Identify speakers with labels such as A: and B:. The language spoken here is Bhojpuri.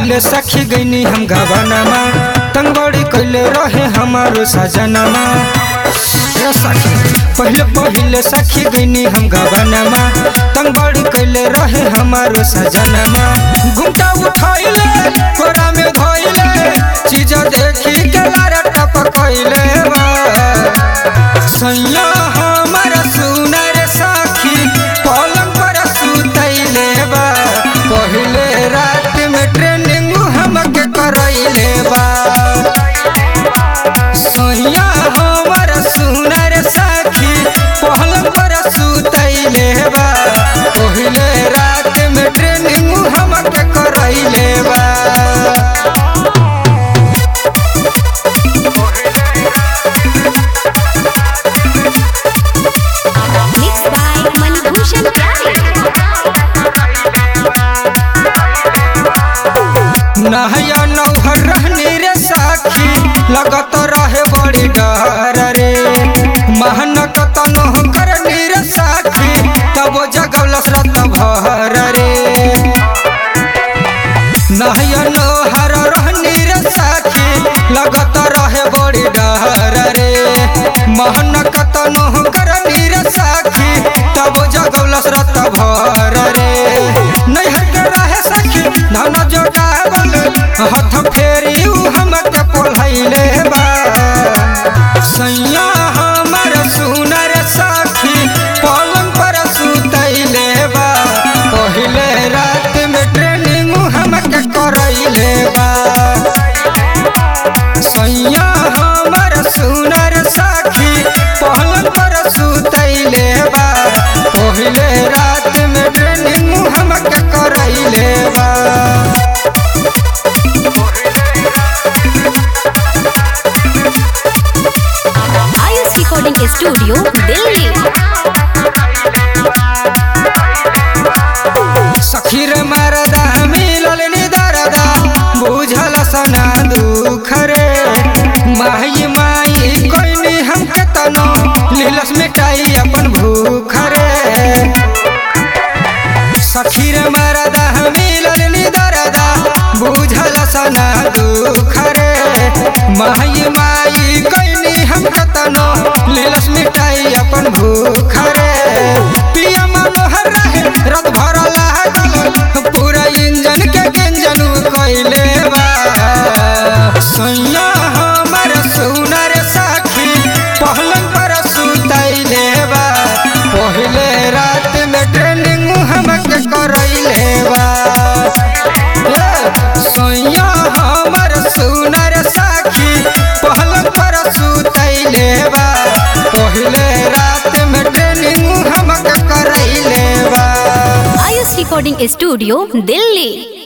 A: पहले सखी गईनी हम गवानमा तंगबड़ी कैले रहे हमारो सजनमा ए सखी पहले पहले सखी गईनी हम गवानमा तंगबड़ी कैले रहे हमारो सजनमा घुमटा उठैले कोरा में धोइले चीज देखी के लारा टपकैले बा सैया हमर सुनर साखी पलंग पर सुतैले बा पहले रात में ट्रेनिंग हमके करैले बा सैया हमर सुनर साखी पलंग पर सुतैले बा पहले रात में ट्रेनिंग हमके करैले बा
B: Mixed by Manibhushan Pyare.
A: नहया नौहर रहने रे साखी लगत रहे बड़ी डर रे महनक तनो करनी रे साखी तब जगवलस रत भर रे नहया नौहर रहने रे साखी लगत रहे बड़ी डर रे महनक तनो करनी रे साखी तब जगवलस रत भर रे नैहर के रहे सखी धन जोटावल हाथ फेरी उ हमके पोलैले बा सैया हमर सुनर साखी पलंग पर सुतैले बा पहिले रात में ट्रेनिंग हमके करैले बा सैया हमर सुनर साखी पलंग पर सुतैले बा पहिले रात में ट्रेनिंग हमके करैले बा
B: Ayush Recording Studio, Delhi.
A: सखीर मरदा मिलल निदरदा बुझल सना दुख रे माई माई कोइनी हमके तनो लीलस मिटाई अपन भूख रे सखीर मरदा मिलल निदरदा बुझल सना दुख रे माई माई कोइनी हमके तनो लीलस मिटाई अपन भूख रे पिया मनोहर रहे रत भर लागल पूरा इंजन के गंजन कैले बा सैया हमर सुनर साखी पहलंग पर सुतैले बा पहले रात में ट्रेनिंग हमके करैले बा ए, सैया हमर सुनर साखी पहलंग पर सुतैले बा पहले रात में ट्रेनिंग हमके करैले बा
B: Ayush Recording Studio, Delhi.